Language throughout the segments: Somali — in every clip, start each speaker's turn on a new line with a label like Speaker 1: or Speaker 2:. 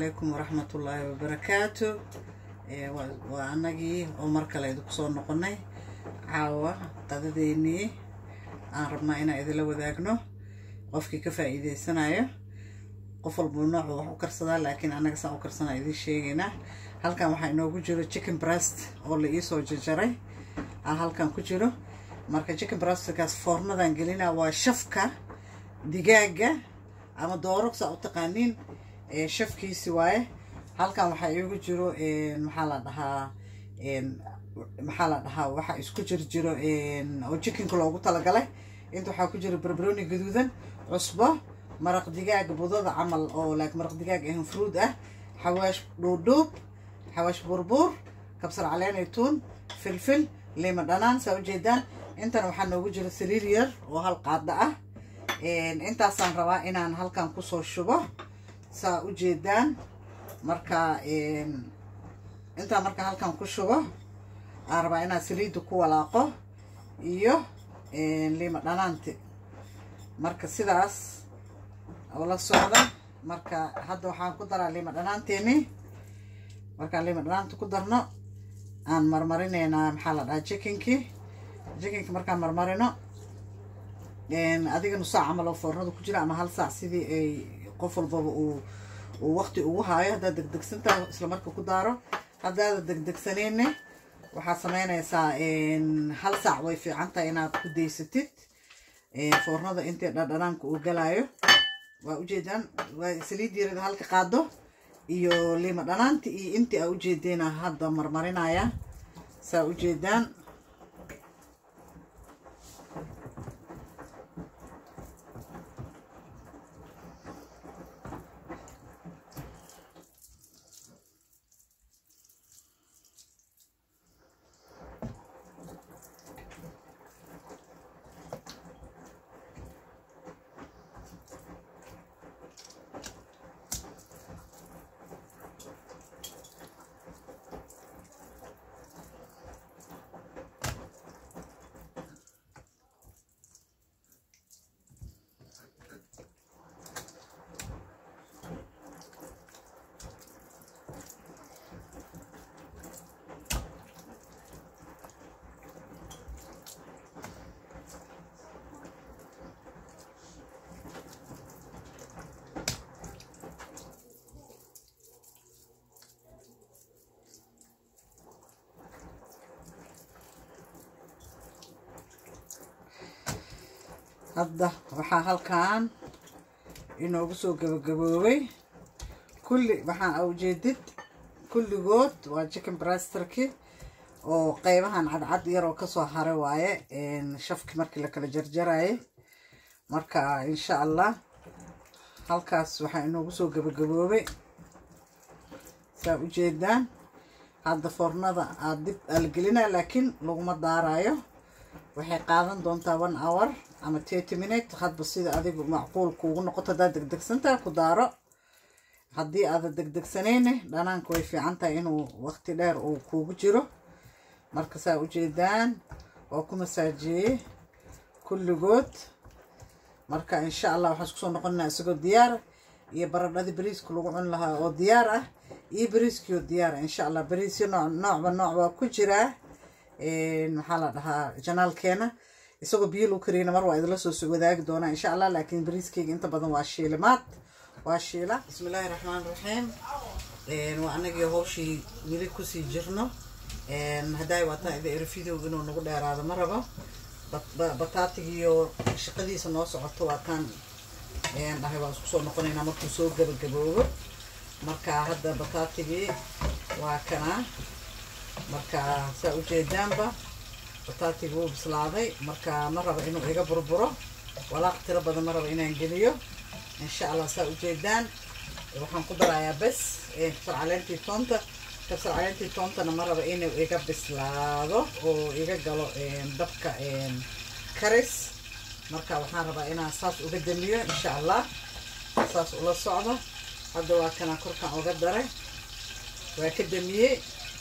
Speaker 1: calaykum waraxmatullaahi wabarakaatu waa anagii oo mar kale idinku soo noqonay caawa qadadeennii aan rabnaa inaan idinla wadaagno qofkii ka faa'iideysanayo qof walba noocu wax u karsadaa laakiin annaga saan u karsanaa idiin sheegaynaa halkan waxaa inoogu jiro chicken breast oo la iisoo jarjaray aa halkan ku jiro marka chicken breastkaas foornadan gelinaa waa shafka digaaga ama doorogsa u taqaaniin shafkiisi waaye halkan waxaa iigu jiro maxaa la dhahaa maxaa la dhahaa waxa isku jir jiro oo chickenka loogu talagalay inta waxaa ku jiro barbaroni gaduudan cusbo maraq digaag budada camal oo like maraq digaag ahan fruud ah xawaash dhuudhuub xawaash burbuur kabsar caleen tuun filfil lima dhanaan saa ujeedaan intan waxaa noogu jiro saliir yar oo hal qaada ah intaasaan rabaa inaan halkan kusoo shubo saa ujeedaan marka intaan marka halkan ku shubo aan rabaa inaan saliidda ku walaaqo iyo lima dhanaanti marka sidaas la socda marka hadda waxaan ku daraa lima dhanaanteeni markaan lima dhanaanta ku darno aan marmarinaynaa maxaa la dhahaa chickenkii chickenki markaan marmarino adiga nusaac camal oo foornada ku jira ama hal saac sidii ay qof walbaba uu uu waqti ugu haayo haddaad degdegsantahay isla marka ku daaro haddaada degdegsaneyne waxaad sameynaysaa hal saac way fiican tahay inaad ku daysatid foornada intii dhadhanaanka uu galaayo waa ujeedaan waa saliid yarada halka qaado iyo lima dhanaanti iyo intii aa ujeedeena hadda marmarinaya saa ujeedaan hadda waxaa halkan inoogu soo gabagaboobay kulli waxaan ujeedid kulligood waa chicken brasterki oo qeybahan cadcad yaroo kasoo haray waaye shafki markii la kala jarjarayay marka insha allah halkaas waxaa inoogu soo gabagaboobay saa ujeedaan hadda foornada aad dib alagelinaa laakiin laguma daarayo waxay qaadan doontaa one hour ama thirty minute hadba sida adigu macquul kuugu noqoto haddaad degdegsantaha ku daaro haddii aada degdegsanayne dhanaanka way fiican tahay inuu waqti dheer uu kuugu jiro marka saa ujeedaan waa ku masaajeeyey kulligood marka insha allah waxaan isku soo noqonaa isagoo diyaara iyo baradhadii bariiska lagu cuni lahaa oo diyaar ah iyo bariiskii oo diyaara insha allah bariisyo nooc noocba nooc waa ku jiraa maxaa la dhahaa janaalkeena isagoo biyo lagu kariyana mar waa idinla soo wadaagi doonaa insha allah laakiin bariiskeyga inta badan waa shiilimaad waa shiila bismillaahi raxmaan raxiim waa anagii hawshii weli kusii jirno haddaay waataa ida eri video inuu nagu dheeraado ma rabo bataatigiiyo shaqadiisa noo socoto waa kaan dhahay waa isku soo noqonaynaa markuu soo gabagaboobo marka hadda bataatigii waa kanaa marka saa ujeedaanba bataatiga wuu bislaaday marka ma rabo inuu iga burburo walaaq tiro badan ma rabo inaan geliyo insha allah saa ujeedaan waxaan ku darayaa bes kabsar caleentii toonta kabsar caleentii toontana ma rabo inuu iga bislaado oo iga galo dabka karis marka waxaan rabaa inaan saas uga damiyo insha allah saas ula socdo hadda waa kana korkaan uga daray waa ka damiyey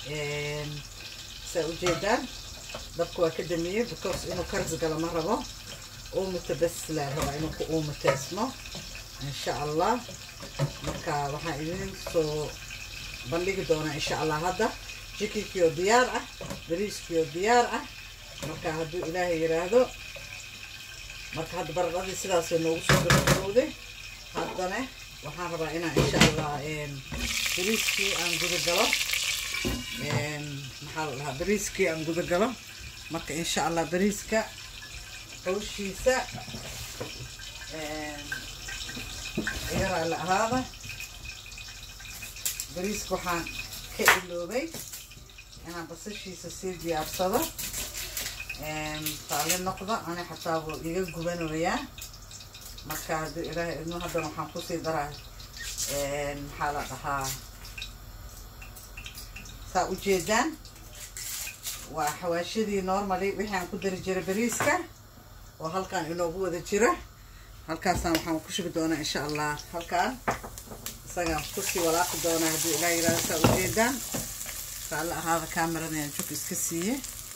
Speaker 1: saa ujeedaan dabka waa ka damiyey because inuu karis galo ma rabo uumita bes laa rabaa inuu ku uumateysmo insha allah marka waxaan idin soo bandhigi doonaa insha allah hadda jikinkii oo diyaar ah bariiskii oo diyaar ah marka hadduu ilaahay yiraahdo marka hadda baradhadii sidaasay noogu soo gabagabowday haddana waxaan rabaa inaan insha allah bariiskii aan guda galo maxaa la dhahaa bariiskii aan guda galo marka insha allah bariiska hawshiisa yaraa la ahaada bariiska waxaan ka iloobay inaan basashiisa sii diyaarsado taali noqda ani xataa buu iga gubanayaa marka hadduu ilaahay idmo haddana waxaan kusii daraa maxaa la dhahaa saa ujeedaan waa xawaashadii normally wixii aan ku dari jiray bariiska oo halkaan inoogu wada jira halkaasaan waxaan ku shubi doonaa insha allah halkaan isagaan kusii walaaqi doonaa hadduu ilaa yirahdo saa ujeedaan saala ahaada kaameradan jug iska siiye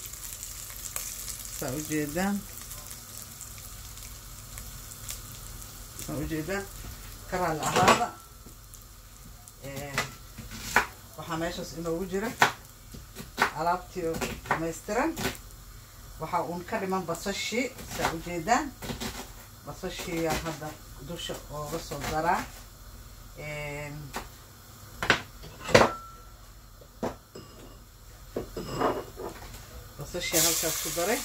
Speaker 1: saa ujeedaan saa ujeedaan karaala ahaada waxaa meeshaas inoogu jira alaabtii oo dhamaystiran waxaa uun ka dhiman basashii saa ujeedaan basashiiyaa hadda dusha ooga soo daraa basashii halkaas ku daray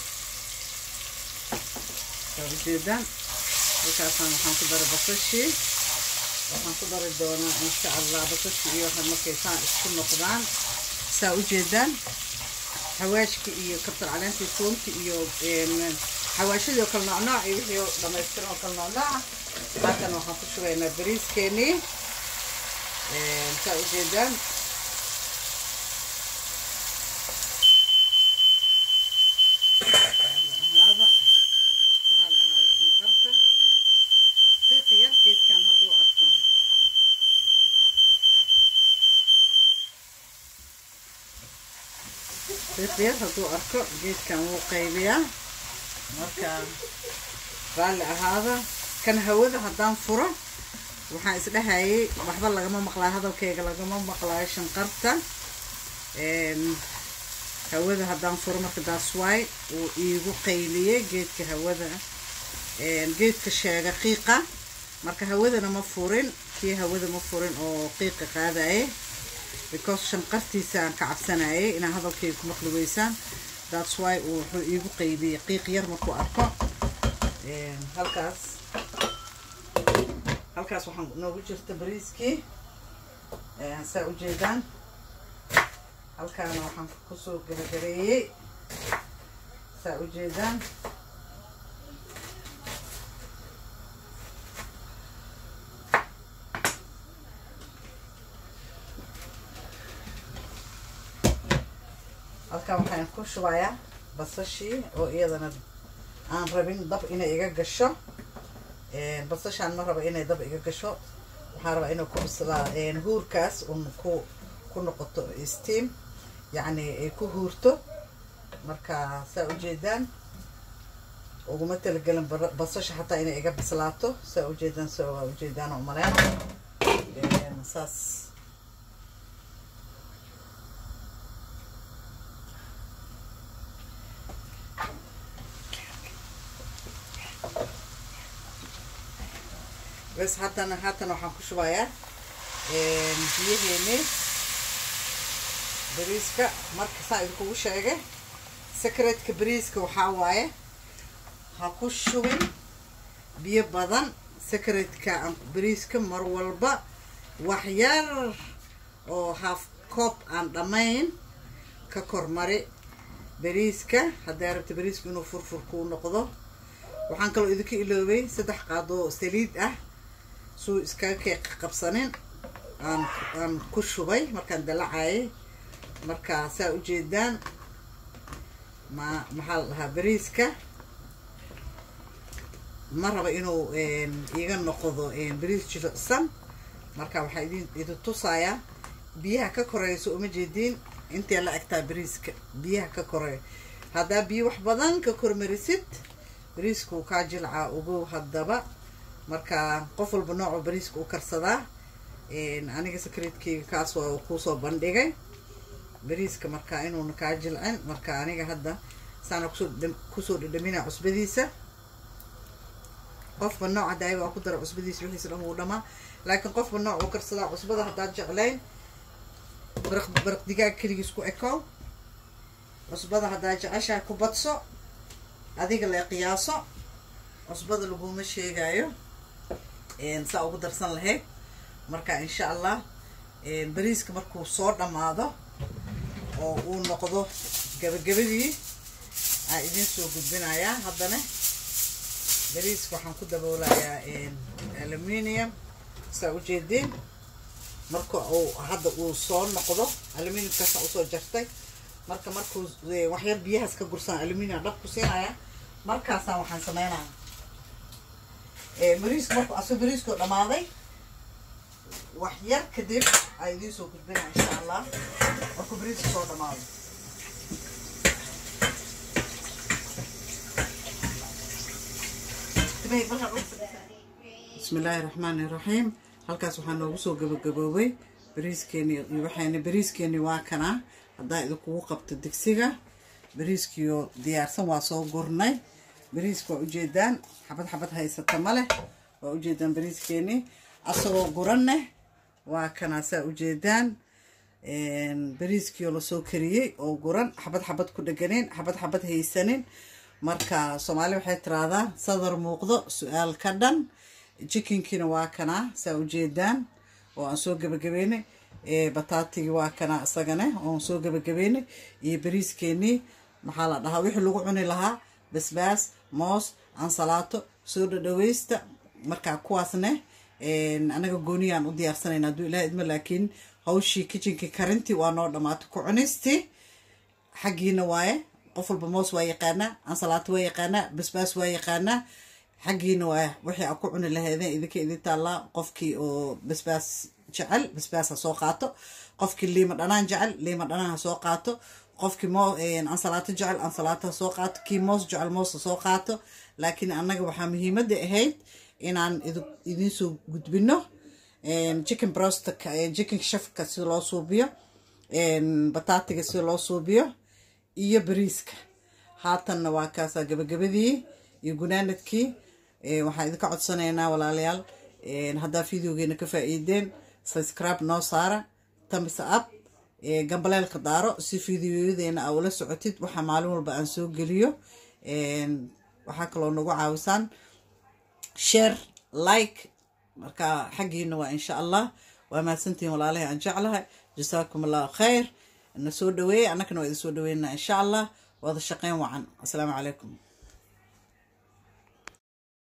Speaker 1: saa ujeedaan halkaasaan waxaan ku daray basashii waxaan ku dari doonaa insha allah basashii iyo waxaad markaysaan isku noqdaan saa ujeedaan xawaashki iyo kabtar caleentii toonti iyo xawaashadii oo kale noocnooc iyo wixii oo dhamaystiran oo kale noocnooca halkan waxaan ku shubaynaa bariiskeenii saa ujeedaan geedkan hadduu arko fiiqyar hadduu arko geedkan wuu qaybiyaa marka raalli ahaada kan hawada haddaan furo waxaan isdhahayay waxba lagama maqlaayo hadalkayga lagama maqlaayo shanqarta hawada haddaan furo marka daaswaay uu iigu qayliyey geedka hawada geedka sheega qiiqa marka hawadana ma furin kii hawada ma furin oo qiiqa qaadaye because shanqartiisaan ka cabsanayay inaa hadalkayga ku maqli weysaan that's why uu wuxuu iigu qaybiyey qiiq yar markuu arko halkaas halkaas waxaan noogu jirta bariiskii saa ujeedaan halkaana waxaan kusoo garagareeyey saa ujeedaan halkan waxaan ku shubayaa basashii oo iyadana aan rabin dab inay iga gasho basashaan ma raba inay dab iga gasho waxaan rabaa inay ku bislaa huurkaas un ku ku noqoto steam yacni ay ku huurto marka saa ujeedaan uguma talagelin basasha xataa inay iga bislaato saa ujeedaan sa waa ujeedaan oo maleen saas bes haddana haatan waxaan ku shubayaa biyaheeni bariiska marka saa idinkugu sheegay secretka bariiska waxaa waaye ha ku shubin biyo badan secretka bariiska mar walba wax yar oo half coob aan dhammayn ka kormari bariiska hadday rabta bariiska inuu furfur kuu noqdo waxaan kaloo idinka iloobay saddex qaadoo saliid ah suu iskaga keeq qabsanin aan aan ku shubay markaan dalacayay marka saa ujeedaan ma maxaa la dhahaa bariiska ma raba inuu iga noqdo bariis jilicsan marka waxaa idin idin tusayaa biyaha ka koreyso uma jeediin intee la egtaa bariiska biyaha ka koreeyo haddaa biyo wax badan ka kormarisid bariiska uu kaa jilcaa ugow haddaba marka qof walba noocoo bariiska u karsadaa aniga sakreedkeyga kaas waa kuusoo bandhigay bariiska markaa inuuna kaa jilcin marka aniga hadda saana kusoo dhadhamina cusbadiisa qofba nooca daaya waa ku dara cusbadiisa wixiisa dhan wuu dhamaa laakiin qofba nooc uu karsadaa cusbada haddaad jeclayn baraq baraq digaag keligiis ku ekow cusbada haddaad jeceshahay ku badso adiga lee qiyaaso cusbada laguma sheegayo saa ugu darsan lahayd marka insha allah bariiska markuu soo dhammaado oo uu noqdo gabagabadii aa idin soo gudbinayaa haddana bariiska waxaan ku daboolayaa aluminium saa ujeedeen marka uu hadda uu soo noqdo aluminiumkaasa usoo jartay marka markuu waxyar biyahaas ka gursan aluminium dhab ku siinaya markaasaan waxaan sameynaya bariiska markuu aso bariiskoo dhamaaday wax yar kadib aa idiin soo gudbinaya insha allah markuu bariiska soo dhamaado bismi illaahi raxmaani raxiim halkaas waxaa noogu soo gabagaboobay bariiskeeni iyo waxayna bariiskeeni waa kanaa haddaa idinkugu qabto digsiga bariiskiyo diyaarsan waa soo gurnay bariiska waa ujeedaan xabad xabad haysata ma leh waa ujeedaan bariiskeeni asagoo guraneh waa kanaa saa ujeedaan bariiskiio lasoo kariyey oo guran xabad xabad ku dheganeen xabad xabad haysanin marka soomaali waxay tiraahdaa sadar muuqdo su-aal ka dhan jikinkiina waa kanaa saa ujeedaan oo aan soo gabagabeynay bataatigii waa kanaa isagane oon soo gabagabeynay iyo bariiskeenii maxaa la dhahaa wixii lagu cuni lahaa basbaas moos ansalaato soo dhadhaweysta markaa kuwaasne anaga gooniyaan u diyaarsanayna hadduu ilaha idmo laakiin hawshii kitchenkii karintii waa noo dhamaatay ku cunistii xaggiina waaye qof walba moos waa yaqaanaa ansalaato waa yaqaanaa basbaas waa yaqaanaa xaggiina waa wixii a ku cuni lahaydeen idinka idin taallaa qofkii oo basbaas jecel basbaas ha soo qaato qofkii liima dhanaan jecel liima dhanaan ha soo qaato qofkii mo ansalaato jecel ansalaato ha soo qaato kii moos jecel moos ha soo qaato laakiin annaga waxaa muhiimadda ahayd inaan idiin soo gudbino chicken brosta chicken shafka sida loo suubiyo bataatiga sida loo suubiyo iyo bariiska haatanna waa kaasaa gabagabadii iyo gunaanadkii waxaan idinka codsanaynaa walaalayaal haddaa videogeena ka faa-iideen subscribe noo saara tamisa up gambaleelka daaro si videoyadeena aa ula socotid waxaa maalin walba aan soo geliyo waxaa kaloo nagu caawisaan share like marka xaggiina waa insha allah waa mahadsantihiin walaalahay aan jeclahay jasaakum allahu khayr na soo dhaweeyey annagana waa idin soo dhaweynaa insha allah wada shaqeyn wacan assalaamu calaykum